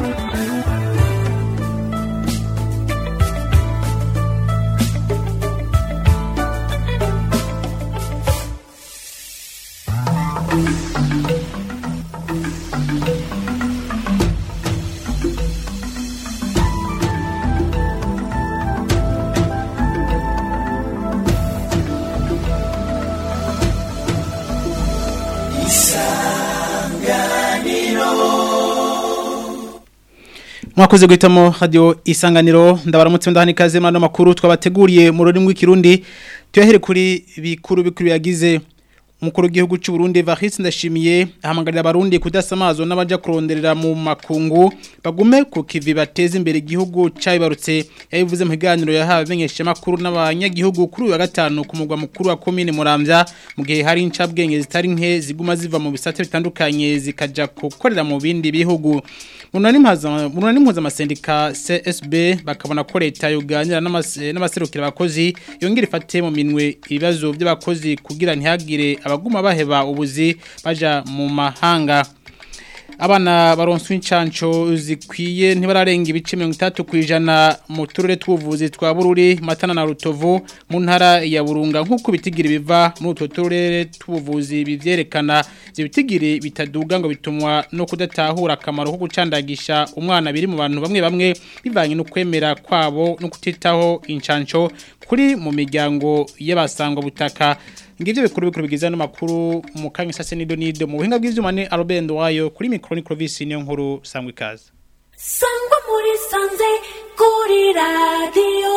mwakoze guhitamo radio isanganiro ndabaramutse ndahani kaze mano makuru twabateguriye mu rurimi rw'ikirundi tuyahere kuri bikuru bikuru yagize umukuru w'igihugu cy'u Burundi Varis ndashimiye ahamagarira abarundi kudasamazo n'abaja kuronderera mu makungu bagume ku kivi bateze imbere igihugu cyabibarutse yabivuze mu higaniro yahawe benyesha makuru n'abanyagihugu kuri uyu wa gatanu ku mugwa mukuru wa commune Muramvya mu gihe hari incabwenge zitari nke ziguma ziva mu bisate bitandukanye zikaja gukorera mu bindi bihugu munani mpuza amasendika CSB bakabona ko leta yoganira n'abaserukira abakozi yongera ifate mu minwe ibibazo by'abakozi kugira ntihagire abaguma baheba ubuzi baja mu mahanga abana baronswe incanco zikwiye ntibararenga ibice 30 kwijana mu turere tw'ubuvuzi twa Bururi Matana na Rutovu mu ntara ya Burunga nkuko bitigira biva muri utwo turere tw'ubuvuzi bivyerekana zibitigiri bitaduga ngo bitumwa no kudatahura akamaro ko gucandagisha umwana biri mu bantu bamwe bamwe bivanye no kwemera kwabo no kutitaho incanco kuri mu miryango y'abasangwa butaka ngivyo bikuru bikuru bigiza no makuru mu kanya sase nido nido mu buhinga bw'ivyuma ni Albendo wayo kuri micro ni Clovis niyo nkuru sangwe kaza sangwa muri sanze kuri radio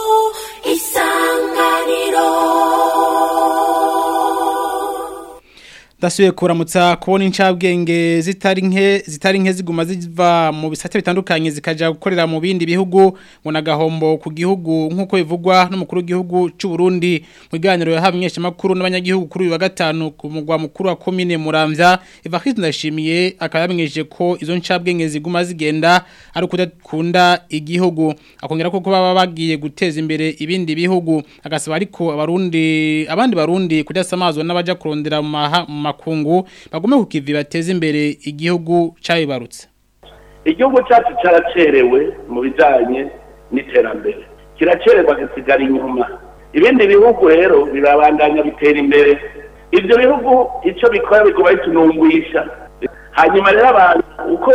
isanganiro Dasuye kuramutsa kubona incabwenge zitari nke zitari nke ziguma ziva mu bisate bitandukanye zikaja gukorera mu bindi bihugu ngo nagahombo ku gihugu nkuko bivugwa n'umukuru w'igihugu cy'u Burundi mu ganiro yahabonyesha makuru n'abanyagihugu kuri uyu wa gatanu ku mugwa mukuru wa commune Muramvya Evariste ndashimiye akayamenyeje ko izo ncabwenge ziguma zigenda ari kudakunda igihugu akongera ko baba bagiye guteza imbere ibindi bihugu agasaba ariko abarundi abandi barundi kudasamazwa n'abaja kurondera mu makungu bagume ku kivi bateze imbere igihugu cyabibarutse igihugu cyacu cyaracerewe mu bijyanye n'iterambere kiracererwa gisigara inyuma ibindi bihugu rero birabandanya bitera imbere ibyo bihugu icyo bikora biguma bitunungwisha hanyuma rero abantu uko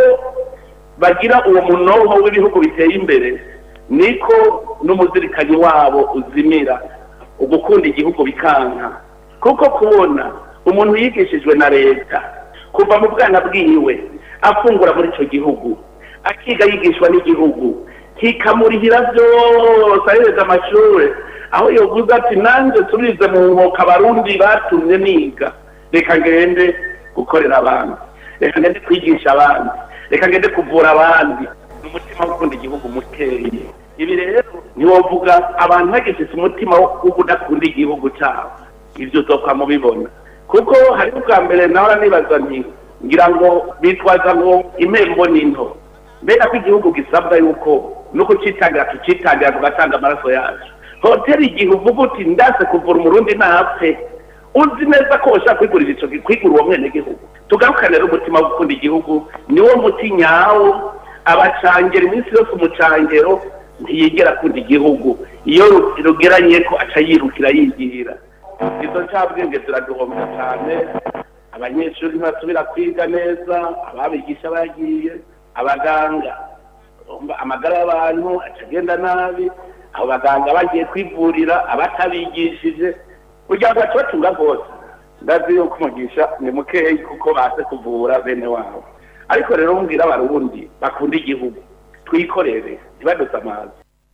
bagira uwo munoho w'ibihugu biteye imbere niko n'umuzirikanyi wabo uzimira ugukunda igihugu bikanka kuko kubona umuntu yigishijwe na leta kuva mu bwana bwiwe afungura muri icyo gihugu akiga yigishwa n'igihugu kikamurihira byose ahereza amashuri aho yavuze ati nanjye turize mu nkoko abarundi batumye niga reka ngende gukorera abandi reka ngende kwigisha abandi reka ngende kuvura abandi umutima wo gukunda igihugu muteye ibi rero ntiwovuga abantu bagishije umutima wo kudakunda igihugu cyabo ibyo topfa mubibona kuko hari ubwa mbere nawe nibaza nti ngira ngo bitwaza ngo impembo ni nto mbega ko igihugu gisabwa yuko nuko citangira tucitangira tugatanga amaraso yacu hoteli igihe uvuga uti ndase kuvura umurundi ntapfe uzi neza ko ushaka kwigurira ico kwigura uwo mwene gihugu tugarukane rero umutima wo gukunda igihugu niwo muti nyawo abacangera iminsi yose umucangero ntiyigera akunda igihugu iyo rugeranye ko aca yirukira yigira izo ncabwenge ziraduhombya cyane abanyeshuri ntibasubira kwiga neza ababigisha bagiye abaganga amagara y'abantu acagenda nabi abo baganga bagiye kwivurira abatabigishije kugira ngo bace batunga rwose ndazi yuko umugisha ni mukeyi kuko baze kuvura bene wabo ariko rero mbwira abarundi bakunda igihugu twikorere ntibaduse amazi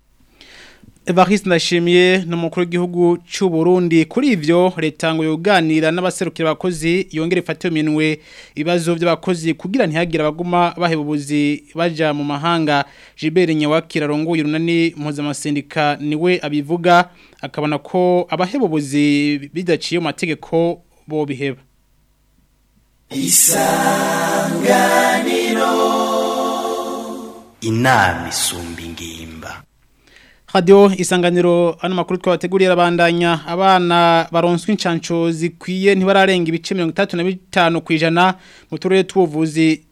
Evariste ndashimiye n'umukuru w'igihugu cy'u Burundi kuri ivyo leta ngo yoganira n'abaserukira abakozi yongere ifate minwe ibibazo by'abakozi kugira ntihagire abaguma baheba ubuzi baja mu mahanga Gilbert Nyawakira rongoye runani mpuzamasendica niwe abivuga akabona ko abaheba ubuzi bidaciye mu mategeko bo biheba isanganiro inama isumba ingimba Radio isanganiro ano makuru twabateguriye abandanya abana baronswe incanco zikwiye ntibararenga ibice 35 kwijana mu turere tw'ubuvuzi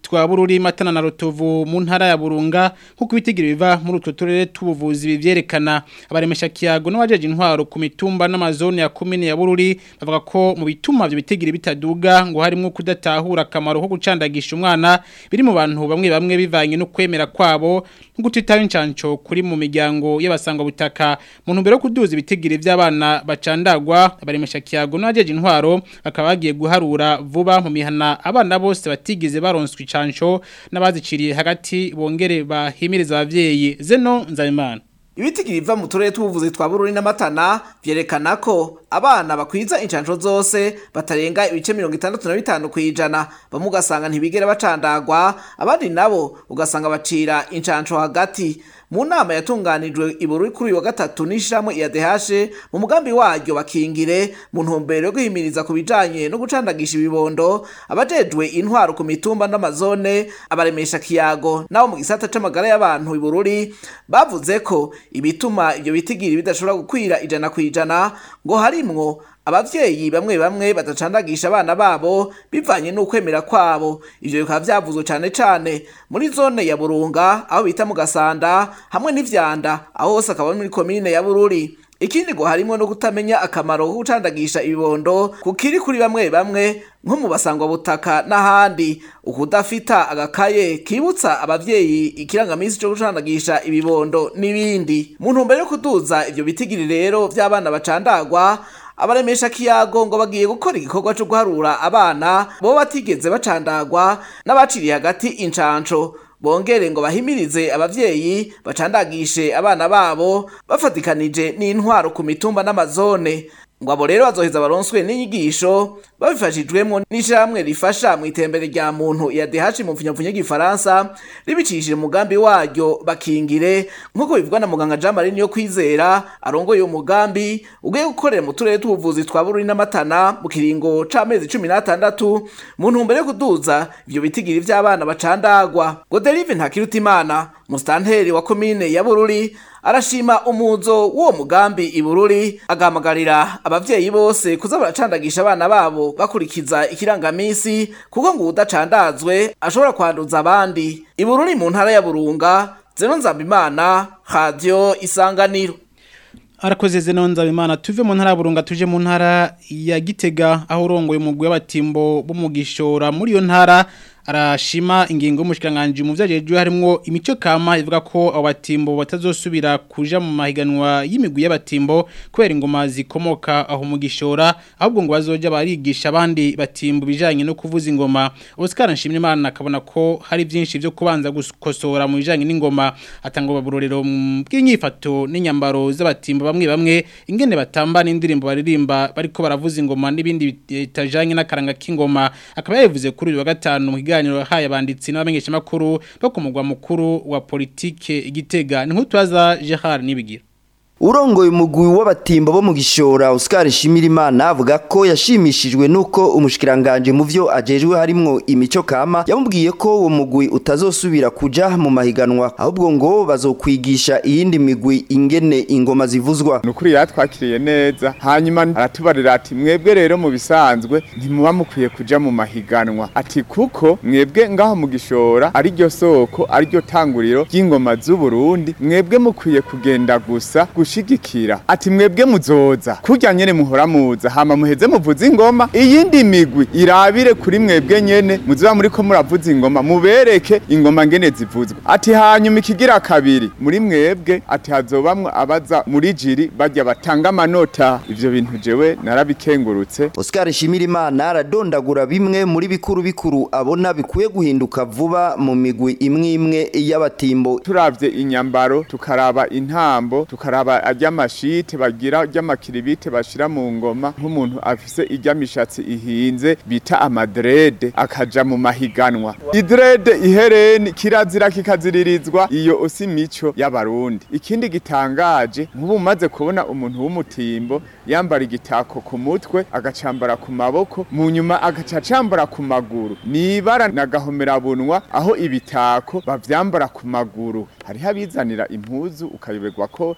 twa Bururi Matana na Rutovu mu ntara ya Burunga nkuko ibitigiri biva muri utwo turere tubuvuzi bivyerekana abaremesha kiyago n'abajeje intwaro ku mitumba n'amazone ya komine ya Bururi bavuga ko mu bituma byo bitigiri bitaduga ngo harimo kudatahura akamaro ko gucandagisha umwana biri mu bantu bamwe bamwe bivanye no kwemera kwabo no gutitaho incanco kuri mu miryango y'abasangwa butaka mu ntumbero yo kuduza ibitigiri by'abana bacandagwa abaremesha kiyago n'abajeje intwaro bakaba bagiye guharura vuba mu mihana abana bose batigeze baronswa icanco n'abaziciriye hagati bongere bahimiriza abavyeyi zeno nzabimana Ibitigiri biva mu turere tubuvuzi twa Bururi na Matana vyerekana ko abana bakwiza incanco zose batarenga ibice 65 kwijana bamwe ugasanga ntibigera bacandagwa abandi nabo ugasanga bacira incanco hagati mu nama yatunganijwe ibururi kuri uyu wa gatatu n'ishyirahamwe IADH mu mugambi waryo bakingire mu ntumbero yo guhimiriza ku bijanye no gucandagisha ibibondo abajejwe intwaro ku mitumba n'amazone abaremesha kiyago nabo mu gisata c'amagara y'abantu ibururi bavuze ko ibituma ibyo bitigiri bidashobora gukwira ijana ku ijana ngo harimwo abavyeyi bamwe bamwe badacandagisha abana babo bivanye n'ukwemera kwabo ivyo bikaba vyavuzwe cane cane muri zone ya Burunga aho bita mu Gasanda hamwe n'ivyanda aho hose akaba ari muri komine ya Bururi ikindi ngo harimo no kutamenya akamaro ko gucandagisha ibibondo kukiri kuri bamwe bamwe nko mu basangwa butaka n'ahandi ukudafita agakaye kibutsa abavyeyi ikirangamisi cyo gucandagisha ibibondo n'ibindi mu ntumbero yo kuduza ivyo bitigiri rero vy'abana bacandagwa abaremesha kiyago ngo bagiye gukora igikorwa cyo guharura abana bo batigeze bacandagwa n'abaciriye hagati incanco bongere ngo bahimirize abavyeyi bacandagishe abana babo bafatikanije n'intwaro ku mitumba n'amazone ngo abo rero bazoheza baronswe n'inyigisho babifashijwemo n'ishyirahamwe rifasha mu itembere rya muntu ya DH mu mfunyapfunya y'igifaransa ribicishije umugambi waryo bakingire nk'uko bivugwa na muganga Jean Marie yo kwizera arongoye uwo mugambi ugiye gukorera mu turere tw'ubuvuzi twa Bururi n'Amatana mu kiringo c'amezi 16 mu ntumbero yo kuduza ivyo bitigiri vy'abana bacandagwa Godelive Ntakirutimana mustanteri wa komine ya Bururi arashima umuzo w'uwo mugambi ibururi agahamagarira abavyeyi bose kuza baracandagisha abana babo bakurikiza ikirangamisi kuko ngo udacandazwe ashobora kwanduza abandi ibururi mu ntara ya Burunga Zeno Nzambimana Radio Isanganiro Arakoze zeno nzabimana tuve mu ntara ya Burunga tuje mu ntara ya Gitega aho urongoye umugwi w'abatimbo b'umugishora muri iyo ntara arashima ingingo y'umushikiranganje mu vyajejwe harimo imico kama ivuga ko abatimbo batazosubira kuja mu mahiganwa y'imigwi y'abatimbo kubera ingoma zikomoka aho mu gishora ahubwo ngo bazoja barigisha abandi batimbo bijanye no kuvuza ingoma Oscar nshimye Imana akabona ko hari byinshi byo kubanza gukosora mu bijanye n'ingoma atanga baburorero bw'inyifato n'inyambaro z'abatimbo bamwe bamwe ingene batamba n'indirimbo baririmba bariko baravuza ingoma n'ibindi bitajanye n'akaranga k'ingoma akaba yavuze kuri uyu wa gatanu mu kiganiro yahaye abanditsi n'abamenyesha makuru bo ku mugwa mukuru wa politike igitega ni nk'utwaza Gerard Nibigira urongoye umugwi w'abatimba bo mu gishora Oscar Shimirimana avuga ko yashimishijwe nuko umushikiranganje mu vyo ajejwe harimwo imico kama yamubwiye ko uwo mugwi utazosubira kuja mu mahiganwa ahubwo ngo bazokwigisha iyindi migwi ingene ingoma zivuzwa nukuri yatwakiriye neza hanyuma aratubarira ati mwebwe rero mu bisanzwe ntimuba mukwiye kuja mu mahiganwa ati kuko mwebwe ngaho mu gishora ari ryo soko ari ryo tanguriro ry'ingoma z'u Burundi mwebwe mukwiye kugenda gusa gushigikira ati mwebwe muzoza kurya nyene muhora muza hama muheze muvuza ingoma iyindi migwi irabire kuri mwebwe nyene muzoba muriko muravuza ingoma mubereke ingoma ngene zivuzwa ati hanyuma ikigira kabiri muri mwebwe ati hazobamwe abaza muri jiri bajya batanga amanota ivyo bintu jewe narabikengurutse Oscar Shimirimana aradondagura bimwe muri bikuru bikuru abona bikuye guhinduka vuba mu migwi imwe imwe y'abatimbo turavye inyambaro tukaraba intambo tukaraba aryamashite bagira ary'amakiribite bashira mu ngoma nk'umuntu afise iryamishatsi ihinze bita amadrede akaja mu mahiganwa idrede ihereni kirazira kikaziririzwa iyo usi mico y'abarundi ikindi gitangaje nk'ubu umaze kubona umuntu w'umutimbo yambara igitako ku mutwe agacambara ku maboko mu nyuma agaca acambara ku maguru nibara nagahomera bunwa aho ibitako bavyambara ku maguru hariho abizanira impuzu ukayoberwa ko baje kuri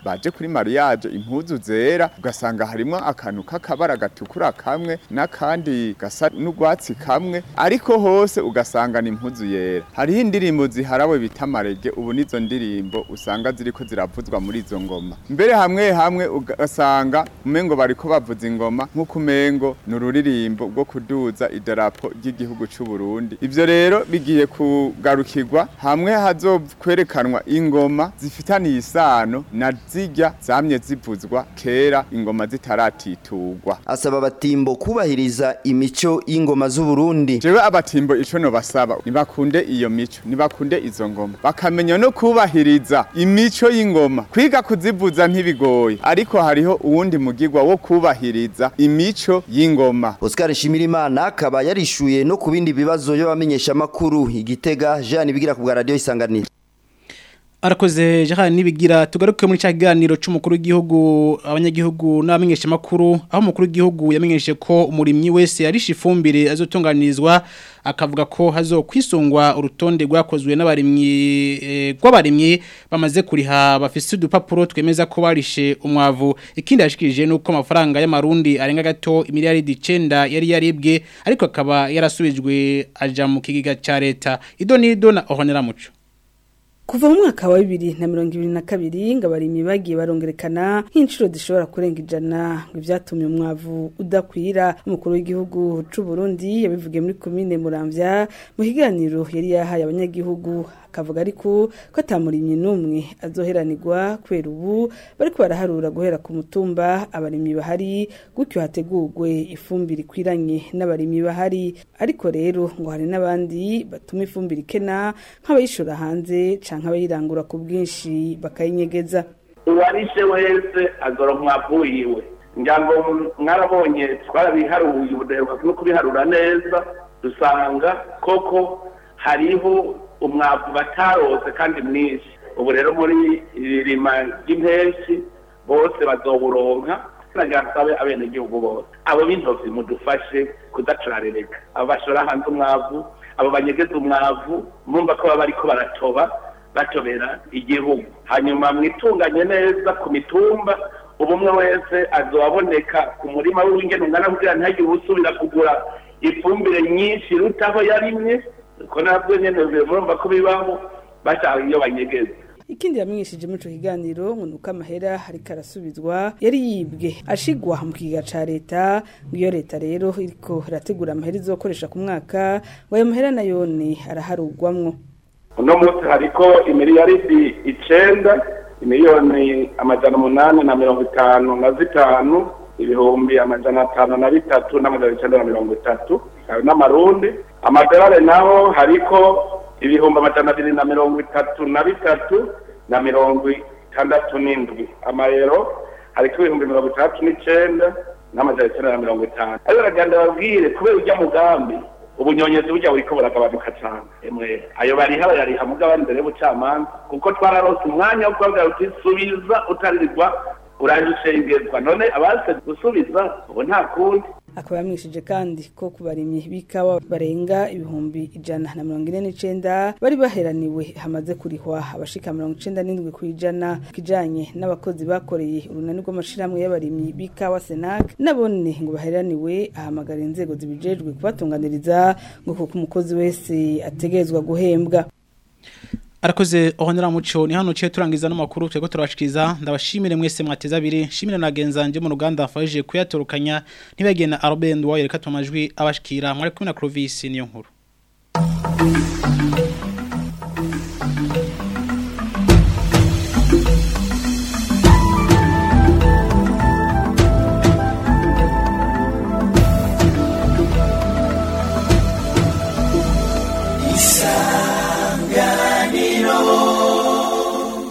kuri mariage impuzu zera ugasanga harimo akantu k'akabara gatukura kamwe n'akandi gasa n'urwatsi kamwe ariko hose ugasanga ni impuzu yera hariho indirimbo ziharawe bita amarege ubu nizo ndirimbo usanga ziriko ziravuzwa muri izo ngoma mbere hamwe hamwe ugasanga umengo bariko bavuza ingoma nk'uko umengo ni ururirimbo rwo kuduza idarapo ry'igihugu c'u Burundi ivyo rero bigiye kugarukirwa hamwe hazokwerekanwa ingoma zifitaniye isano na zirya zamye zivuzwa kera ingoma zitaratitugwa asaba abatimbo kubahiriza imico y'ingoma z'u Burundi jewe abatimbo ico no basaba nibakunde iyo mico nibakunde izo ngoma bakamenya no kubahiriza imico y'ingoma kwiga kuzivuza ntibigoye ariko hariho uwundi mugigwa wo kubahiriza imico y'ingoma Oscar Shimirimana akaba yarishuye no ku bindi bibazo y'abamenyesha makuru igitega Jean bigira ku bwa radio isanganiro Arakoze Jean nibigira tugaruke muri cyaganiro c'umukuru w'igihugu abanyagihugu n'abamenyesha makuru aho umukuru w'igihugu yamenyeshe ko umurimyi wese arisha ifumbire azotunganirizwa akavuga ko hazokwisungwa urutonde rwakozwe n'abarimyi eh, rw'abarimyi bamaze kuriha bafise udupapuro twemeza ko barishe umwavu ikindi yashikirije nuko amafaranga y'amarundi arenga gato imiliyaridi 9 yari yaribwe ariko akaba yarasubijwe aja mu kigiga ca leta ido nido na ohonera muco Kuva mu mwaka wa bibiri na mirongo ibiri na kabiri ngo abarimyi bagiye barongerekana nk'inshuro zishobora kurenga ijana ngo ivyatumye umwavu udakwira umukuru w'igihugu c'u Burundi yabivugiye muri komine Muramvya mu kiganiro yari yahaye abanyagihugu akavuga ariko ko atamurimyi n'umwe azoheranirwa kubera ubu bariko baraharura guhera ku mutumba abarimyi bahari gutyo hategurwe ifumbire ikwiranye n'abarimyi bahari ariko rero ngo hari n'abandi batuma ifumbire ikena nk'abayishora hanze canke abayirangura ku bwinshi bakayinyegeza uwarishe wese azoronka umwavu wiwe ngira ngo mwarabonye twarabiharuye ubuderuka no kubiharura neza dusanga koko hariho umwavu batarose kandi mwinshi ubu rero muri iri rima ry'impenshi bose bazowuronka nagasabe abenegihugu bose abo b'intozi mudufashe kudacararereka abo bashora hanze umwavu abo banyegeza umwavu mwumva ko baba bariko baratoba batobera igihugu hanyuma mwitunganye neza ku mitumba ubu umwe wese azobaboneka ku murima w'ingene ungana kugira ntihagire usubira kugura ifumbire nyinshi iruta aho yarimye ko nabwo nyene murumva ko bibaho bashaka iyo banyegeza ikindi yamenyesheje muri ico kiganiro ngo nuko amahera ariko arasubizwa yari yibwe ashigwa mu kiga ca leta ngo iyo leta rero iriko irategura amahera izokoresha ku mwaka ngo ayo mahera nayone araharugwamwo uno munsi hariko imiliyaridi icenda imiliyoni amajana umunani na mirongo itanu na zitanu ibihumbi amajana atanu na bitatu n'amajana icenda na mirongo itatu ayo n'amarundi amadolari naho hariko ibihumbi amajana abiri na mirongo itatu na bitatu na mirongo itandatu n'indwi amayero hariko ibihumbi mirongo itandatu n'icenda n'amajana icenda na mirongo itanu ariko baragenda babwire kubera urya mugambi ubunyonyezi burya buriko buragabanuka cane emwe ayo bariha bayariha mugabo imbere y'ubucamanza kuko twararose umwanya wo kubabwira uti subiza utaririrwa urajishengezwa none abaze gusubiza ubu nta kundi akaba yamwishije kandi ko ku barimyi b'ikawa barenga ibihumbi ijana na mirongo ine n'icenda bari baheraniwe hamaze kurihwa abashika mirongo icenda n'indwi ku ijana kijanye n'abakozi bakoreye urunani rw'amashirahamwe y'abarimyi b'ikawa senak nabone ngo baheraniwe ahamagara inzego zibijejwe kubatunganiriza ngo kuko umukozi wese ategerezwa guhembwa Arakoze ohonera muco ni hano ciye turangiza no makuru twego turabashikiriza ndabashimire mwese mwateza abiri shimire nagenzanje mu ruganda afashije kuyatorukanya ntibagena Albert Ndwaye reka tumajwi abashikira mwari kumwe na Clovis niyo nkuru